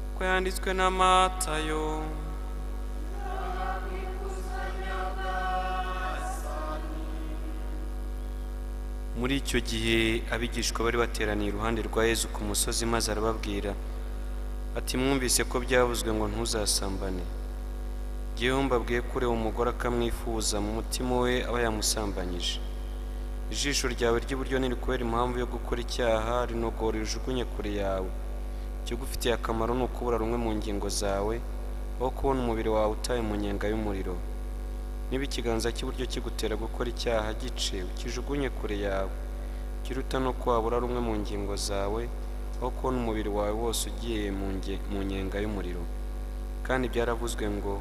nk'uko yanditswe na matayo muri icyo gihe abigishwa bari bateraniye iruhande rwa yezu ku musozi maze arababwira ati mwumvise ko byavuzwe ngo ntuzasambane yewe mbabwiye ko ureba umugore akamwifuza mu mutima we aba yamusambanyije ijisho ryawe ry'iburyo ntirikubera impamvu yo gukora icyaha rinogora rijugunye kure yawe ikigufitiye akamaro ni ukubura rumwe mu ngingo zawe aho kubona umubiri wawe utaye mu nyenga y'umuriro niba ikiganza cy'iburyo kigutera gukora icyaha gice ukijugunye kure yawe kiruta no kwabura rumwe mu ngingo zawe aho kubona umubiri wawe wose ugiye mu nge- mu nyenga y'umuriro kandi byaravuzwe ngo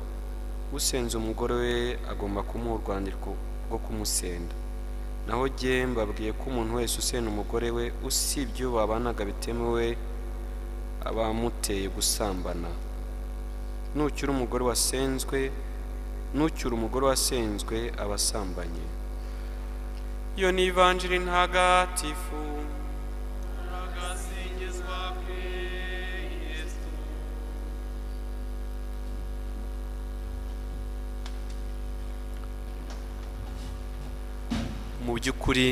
usenze umugore we agomba kumuha urwandiko rwo kumusenda naho jye mbabwiye ko umuntu wese usenda umugore we usibye uwo babanaga bitemewe abamuteye gusambana nucyura umugore wasenzwe nucyura umugore wasenzwe aba asambanye iyo ni ivanjiri ntagatifu mu by'ukuri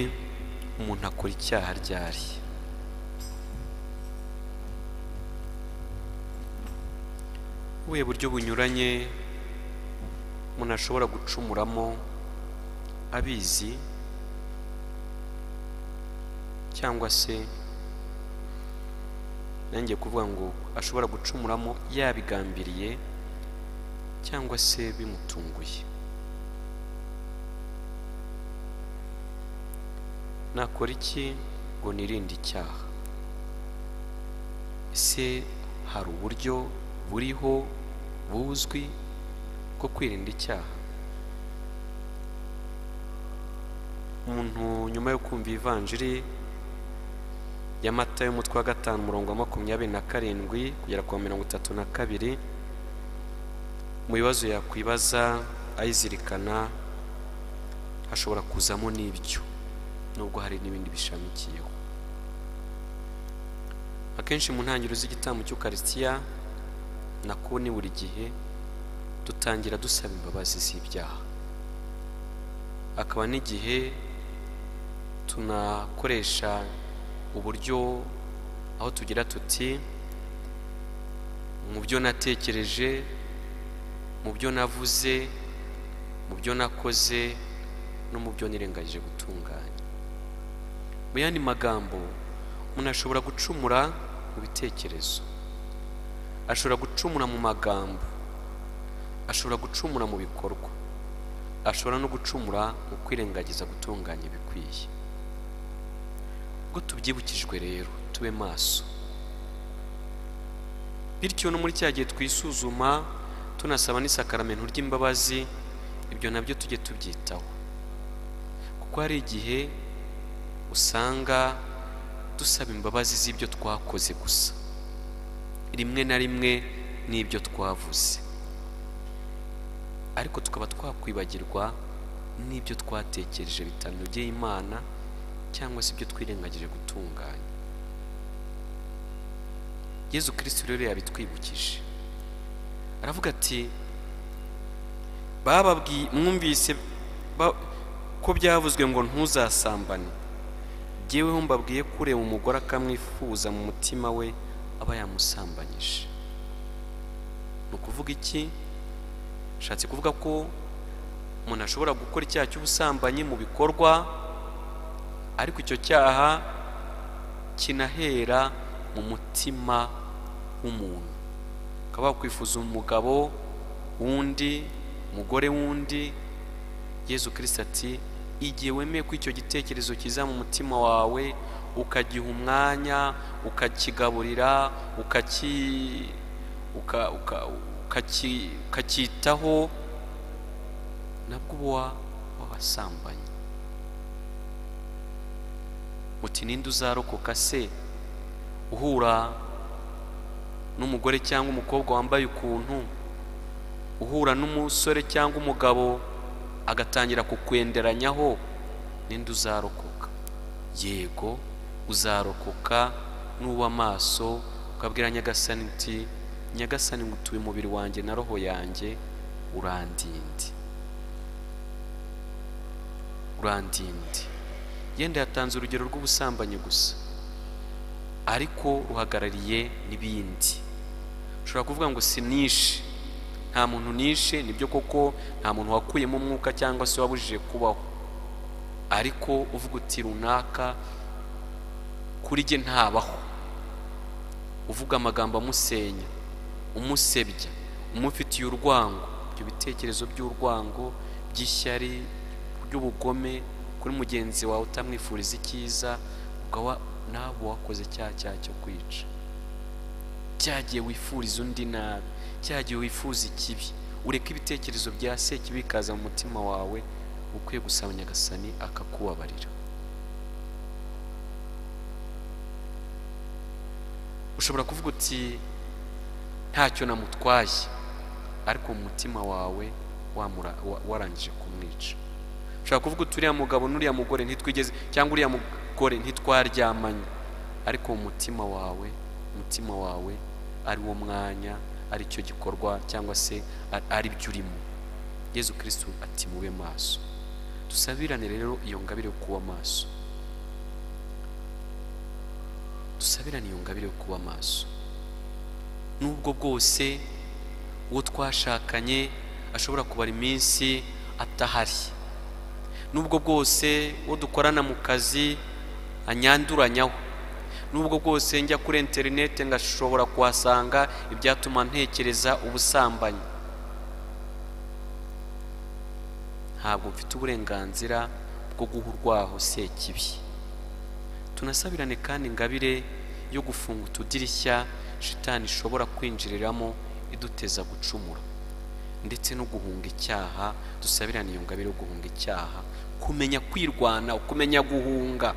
umuntu akora icyaha ryari ubuhe buryo bunyuranye umuntu ashobora gucumuramo abizi cyangwa se nanjye kuvuga ngo ashobora gucumuramo yabigambiriye cyangwa se bimutunguye nakora iki ngo nirinde icyaha ese hari uburyo buriho buzwi bwo kwirinda icyaha umuntu nyuma yo kumva ivanjiri ya mata y'umutwe wa gatanu umurongo wa makumyabiri na karindwi kugera ku wa mirongo itatu na kabiri mu bibazo yakwibaza ayizirikana hashobora kuzamo n'ibyo nubwo hari n'ibindi bishamikiyeho akenshi mu ntangiriro z'igitambo cy'ukarisitiya na ni buri gihe dutangira dusaba imbabazi z'ibyaha akaba n'igihe tunakoresha uburyo aho tugira tuti mu byo natekereje mu byo navuze mu byo nakoze no mu byo nirengagije gutunganya mu yandi magambo umuntu ashobora gucumura mu bitekerezo ashobora gucumura mu magambo ashobora gucumura mu bikorwa ashobora no gucumura mu kwirengagiza gutunganya ibikwiye ubwo tubyibukijwe rero tube maso bityo no muri cya gihe twisuzuma tunasaba n'isakaramentu ry'imbabazi ibyo nabyo tujye tubyitaho kuko hari igihe usanga dusaba imbabazi z'ibyo twakoze gusa rimwe na rimwe n'ibyo twavuze ariko tukaba twakwibagirwa n'ibyo twatekereje bitanogeye imana cyangwa se ibyo twirengagije gutunganya yezu kirisiti rero yabitwibukije aravuga ati bababwiye mwumvise ba- ko byavuzwe ngo ntuzasambane jyeweho mbabwiye ko ureba umugore akamwifuza mu mutima we aba yamusambanyije ni ukuvuga iki nshatse kuvuga ko umuntu ashobora gukora icyaha cy'ubusambanyi mu bikorwa ariko icyo cyaha kinahera mu mutima w'umuntu ukaba wakwifuza umugabo wundi umugore wundi yezu kirisiti ati igihe wemeye ko icyo gitekerezo kiza mu mutima wawe ukagiha umwanya ukakigaburira ukaki uka- uka- ukaki- ukacyitaho nabwo uba wabasambanye uti ninde uzarokoka se uhura n'umugore cyangwa umukobwa wambaye ukuntu uhura n'umusore cyangwa umugabo agatangira kukwenderanyaho ninde uzarokoka yego uzarokoka n'uw'amaso ukabwira nyagasani uti nyagasani ngo utuye umubiri wanjye na roho yanjye urandinde urandinde yenda yatanze urugero rw'ubusambanyi gusa ariko ruhagarariye n'ibindi ushobora kuvuga ngo si nishe nta muntu nishe nibyo koko nta muntu wakuyemo umwuka cyangwa se wabujije kubaho ariko uvuga uti runaka kuri jye ntabaho uvuga amagambo amusenya umusebya umufitiye urwango ibyo bitekerezo by'urwango by'ishyari by'ubugome kuri mugenzi wawe utamwifuriza icyiza ukaba nawe wakoze cya cyaha cyo kwica cyagiye wifuriza undi nabi cyagiye wifuza ikibi ureka ibitekerezo bya seki bikaza mu mutima wawe ukwiye gusaba nyagasani akakubabarira ushobora kuvuga uti ntacyo namutwaye ariko mu mutima wawe wamura- wa- warangije kumwica ushobora kuvuga uti uriya mugabo n'uriya mugore ntitwigeze cyangwa uriya mugore ntitwaryamanye ariko mu mutima wawe umutima wawe ari wo mwanya ari cyo gikorwa cyangwa se a- ari byo urimo yezu kirisitu ati mube maso dusabirane rero iyo ngabire yo kuba maso dusabirane iyo ngabire yo kuba maso n'ubwo bwose uwo twashakanye ashobora kubara iminsi atahari n'ubwo bwose uwo dukorana mu kazi anyanduranyaho n'ubwo bwose njya kuri interineti ngashobora kuhasanga ibyatuma ntekereza ubusambanyi ntabwo mfite uburenganzira bwo guha urwaho sekibi tunasabirane kandi ingabire yo gufunga utudirishya shitani ishobora kwinjiriramo iduteza gucumura ndetse no guhunga icyaha dusabirane iyo ngabire yo guhunga icyaha kumenya kwirwana kumenya guhunga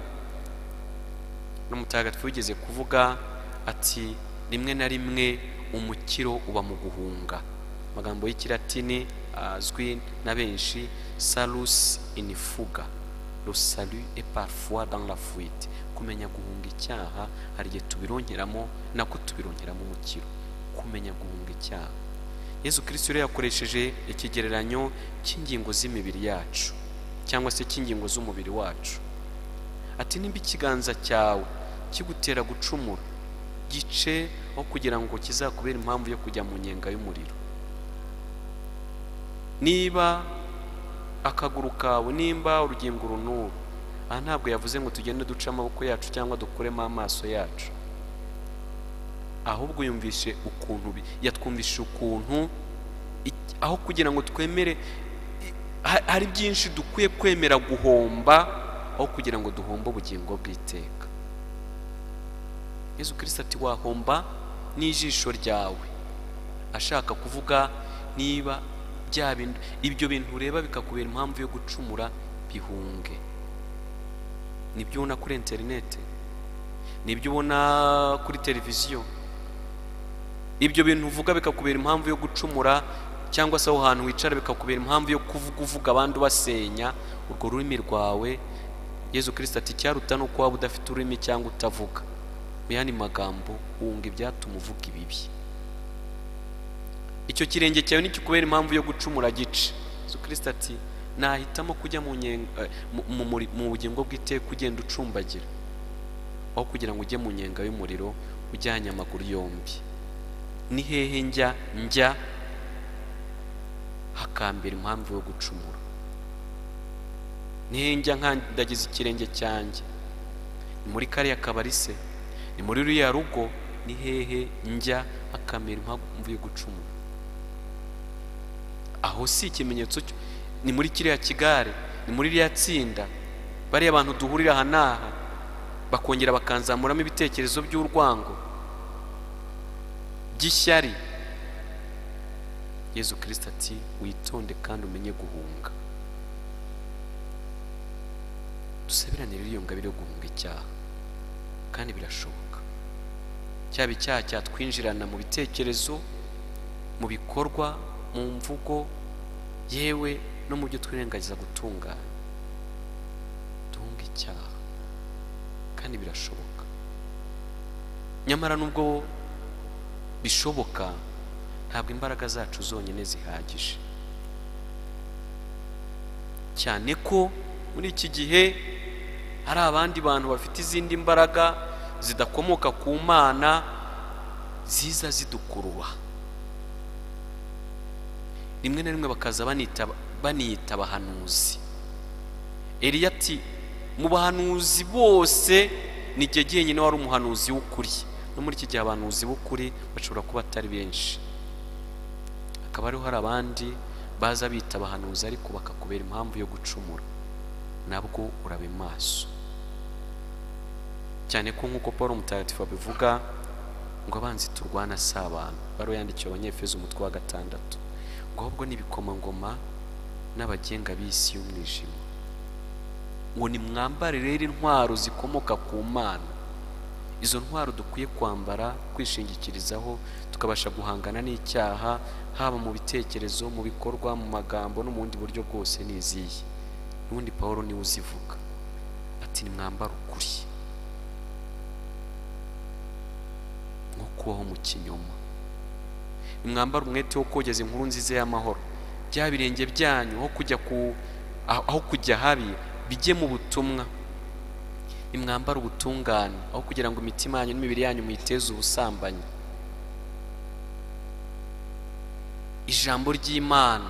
n'umutagatifu wigeze kuvuga ati rimwe na rimwe umukiro uba mu guhunga amagambo y'ikilatini azwi na benshi salus inifuga le salut et parfois dans la fuite kumenya guhunga icyaha hari igihe tubironkeramo nako tubironkeramo umukiro kumenya guhunga icyaha yezu kirisito rero yakoresheje ikigereranyo cy'ingingo z'imibiri yacu cyangwa se cy'ingingo z'umubiri wacu ati nimba ikiganza cyawe kigutera gucumura gice aho kugira ngo kizakubere impamvu yo kujya mu nyenga y'umuriro niba akaguru kawe nimba urugingo runuru aha ntabwo yavuze ngo tugende duce amaboko yacu cyangwa dukuremo amaso yacu ahubwo yumvishe ukuntu bi- yatwumvishe ukuntu ik- aho kugira ngo twemere i- ha- hari byinshi dukwiye kwemera guhomba aho kugira ngo duhombe ubugingo bw'iteka yezu kirisito ati wahomba n'ijisho ryawe ashaka kuvuga niba bya bintu ibyo bintu ureba bikakubera impamvu yo gucumura bihunge nibyo ubona kuri interineti nibyo ubona kuri televiziyo ibyo bintu uvuga bikakubera impamvu yo gucumura cyangwa se aho hantu wicara bikakubera impamvu yo kuvuga uvuga abandi ubasenya urwo rurimi rwawe yezu kirisita ati icyaruta ni uko waba udafite ururimi cyangwa utavuga mu yandi magambo wunga ibyatuma uvuga ibibi icyo kirenge cyawe nikikubera impamvu yo gucumura gice yezu kirisita ati nahitamo kujya mu nyenga- eh, mu- mu muri- mu bugingo bw'iteka ugenda ucumbagira aho kugira ngo ujye mu nyenga y'umuriro ujyanye amaguru yombi ni hehe njya njya hakambera impamvu yo gucumura ni hehe njya nkandagiza ikirenge cyanjye ni muri kariya kabari se ni muri ruriya rugo ni hehe njya hakambera impamvu yo gucumura aho si ikimenyetso cyo ni muri kiriya kigare ni muri ririya tsinda bariya bantu duhurira aha n'aha bakongera bakanzamuramo ibitekerezo by'urwango by'ishyari yezu kirisito ati witonde kandi umenye guhunga dusabirane rero iyo ngabire yo guhunga icyaha kandi birashoboka cyaba icyaha cyatwinjirana mu bitekerezo mu bikorwa mu mvugo yewe no mu byo twirengagiza gutungana duhunga icyaha kandi birashoboka nyamara nubwo bishoboka ntabwo imbaraga zacu zonyine zihagije cyane ko muri iki gihe hari abandi bantu bafite izindi mbaraga zidakomoka ku mana ziza zidukurura rimwe na rimwe bakaza banita baniyita abahanuzi Eliya ati mu bahanuzi bose ni jye jyenyine wari umuhanuzi w'ukuri no muri iki gihe abahanuzi b'ukuri bashobora kuba atari benshi hakaba hariho hari abandi baza bita abahanuzi ariko bakakubera impamvu yo gucumura nabwo urabe maso cyane ko nk'uko paul mutagatifu abivuga ngo abanzi turwana si abantu baro yandikiwe abanyefeza umutwe wa gatandatu ngo ahubwo ni ibikomangoma n'abagenga b'isi y'umwijima ngo nimwambare rero intwaro zikomoka ku mana izo ntwaro dukwiye kwambara kwishingikirizaho tukabasha guhangana n'icyaha haba mu bitekerezo mu bikorwa mu magambo no mu bundi buryo bwose ni izihe n'ubundi paul niwe uzivuga ati nimwambare ukuri nko kubaho mu kinyoma nimwambare umwete wo kogeza inkuru nziza y'amahoro bya birenge byanyu aho kujya ku aho kujya habi bijye mu butumwa nimwambare ubutungane aho kugira ngo imitima yanyu n'imibiri yanyu muyiteze ubusambanyi ijambo ry'imana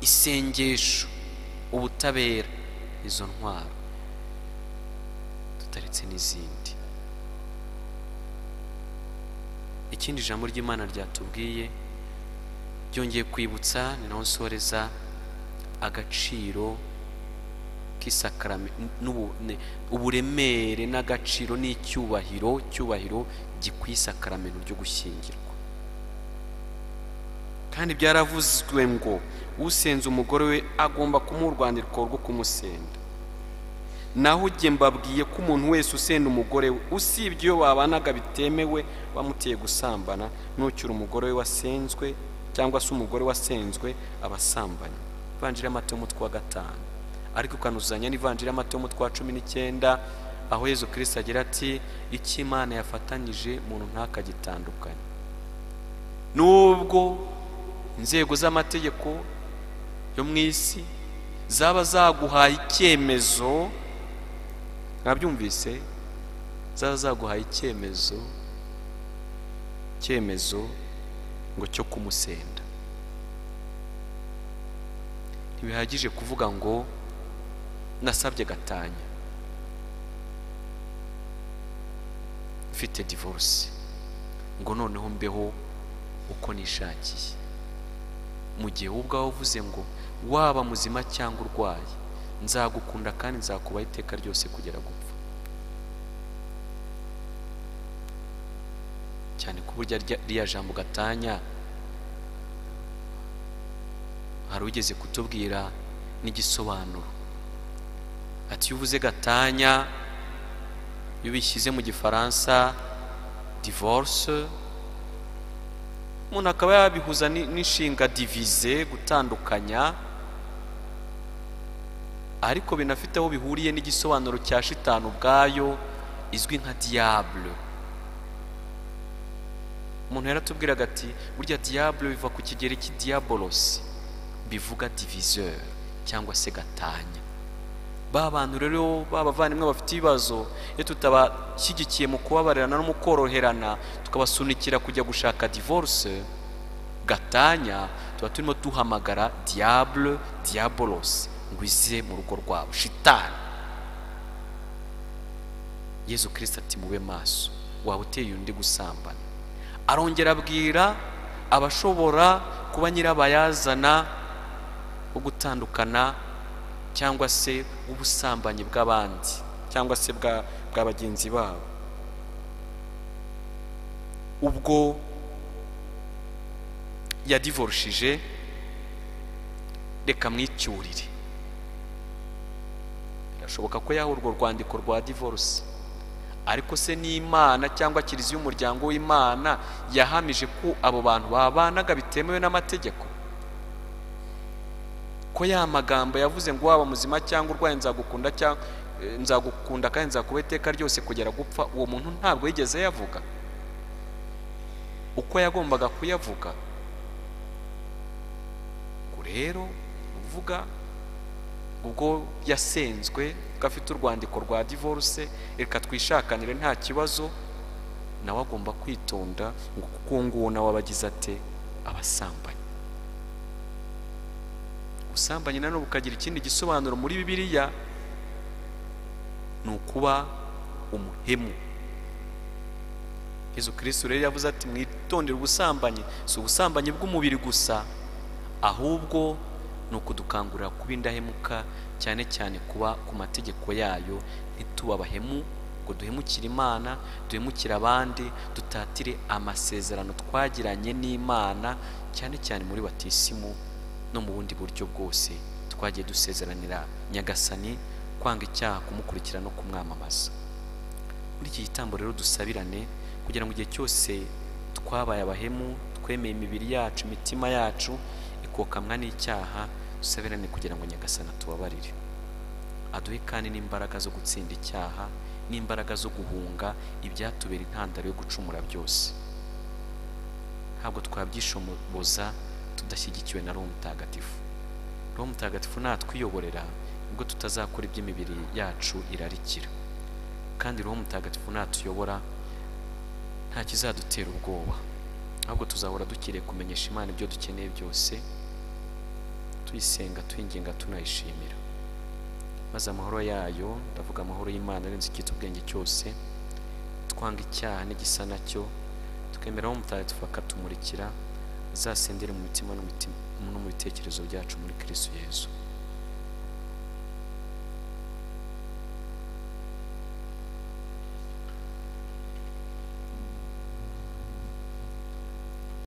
isengesho ubutabera izo ntwaro tutaretse n'izindi ikindi ijambo ry'imana ryatubwiye ryongeye kwibutsa ni naho nsoreza agaciro k'isakarame- n'ubu- ne- uburemere n'agaciro n'icyubahiro cyubahiro gikwiye isakaramento ryo gushyingirwa kandi byaravuzwe ngo usenze umugore we agomba kumuha urwandiko rwo kumusenda naho ujye mbabwiye ko umuntu wese usenda umugore we usibye iyo babanaga bitemewe bamuteye gusambana nucyura umugore we wasenzwe cyangwa se umugore wasenzwe abasambanye ivanjiri y'amato y'umutwe wa gatanu ariko ukanuzanya n'ivanjiri y'amato y'umutwe wa cumi n'icyenda aho yezu kirisita agira ati icyo imana yafatanyije umuntu ntakagitandukanye nubwo inzego z'amategeko yo mu isi zaba zaguhaye icyemezo mwabyumvise zaba zaguhaye icyemezo icyemezo ngo cyo kumusenda ntibihagije kuvuga ngo nasabye gatanya mfite divorce ngo noneho mbeho uko nishakiye mu gihe wowe ubwawe uvuze ngo waba muzima cyangwa urwaye nzagukunda kandi nzakubaha iteka ryose kugera gupfa cyane ko burya rya- ririya jambo gatanya hari ugeze kutubwira n'igisobanuro ati iyo uvuze gatanya iyo ubishyize mu gifaransa divorce umuntu akaba yabihuza ni- n'inshinga divize gutandukanya ariko binafite aho bihuriye n'igisobanuro cya shitani ubwayo izwi nka diable umuntu yaratubwiraga ati burya diable biva ku kigero cy'idiabolos bivuga diviseur cyangwa se gatanya ba bantu rero b'abavandimwe bafite ibibazo iyo tutabashyigikiye mu kubabarirana no mu koroherana tukabasunikira kujya gushaka divorce gatanya tuba turimo duhamagara diable diabolos ngo ize mu rugo rwabo shitani yezu kirisita ati mube maso waba uteye undi gusambana arongera abwira abashobora kuba nyirabayazana wo gutandukana cyangwa se ubusambanyi bw'abandi cyangwa se bwa bwa bagenzi babo ubwo yadivorushije reka mwicyurire birashoboka ko yaha urwo rwandiko rwa divorce ariko se n'imana cyangwa kiliziya y'umuryango w'imana yahamije ko abo bantu babanaga bitemewe n'amategeko ko ya magambo yavuze ngo waba muzima cyangwa urwaye nzagukunda cyangwa eh, nzagukunda kandi nzakuba iteka ryose kugera gupfa uwo muntu ntabwo yigeze yavuga uko yagombaga kuyavuga ubwo rero uvuga ubwo yasenzwe ko afite urwandiko rwa divorce reka twishakanire nta kibazo nawe agomba kwitonda ngo kuko uwo nguwo nawe aba agize ate abasambanyi ubusambanyi nanone bukagira ikindi gisobanuro muri bibiliya ni ukuba umuhemu yezu kirisitu rero yavuze ati mwitondere ubusambanyi si ubusambanyi bw'umubiri gusa ahubwo ni ukudukangurira kuba indahemuka cyane cyane kuba ku mategeko yayo ntituba abahemu ngo duhemukire imana duhemukire abandi dutatire amasezerano twagiranye n'imana cyane cyane muri batisimu no mu bundi buryo bwose twagiye dusezeranira nyagasani kwanga icyaha kumukurikira no kumwamamaza muri iki gitambo rero dusabirane kugira ngo igihe cyose twabaye abahemu twemeye imibiri yacu imitima yacu ikokamwa n'icyaha dusabirane kugira ngo nyagasana tubabarire aduhe kandi n'imbaraga zo gutsinda icyaha n'imbaraga zo guhunga ibyatubera intandaro yo gucumura byose ntabwo twabyishoboza tudashyigikiwe na roho mutagatifu roho mutagatifu natwiyoborera nibwo tutazakora iby'imibiri yacu irarikira kandi roho mutagatifu natuyobora nta kizadutera ubwoba ahubwo tuzahora dukwiriye kumenyesha imana ibyo dukeneye byose tuyisenga tuyinginga tunayishimira maze amahoro yayo ndavuga amahoro y'imana arenze icyitwa ubwenge cyose twanga icyaha n'igisa nacyo twemeraho mutagatifu akatumurikira azasendere mu mitima no mu bitekerezo byacu muri kirisitu yezu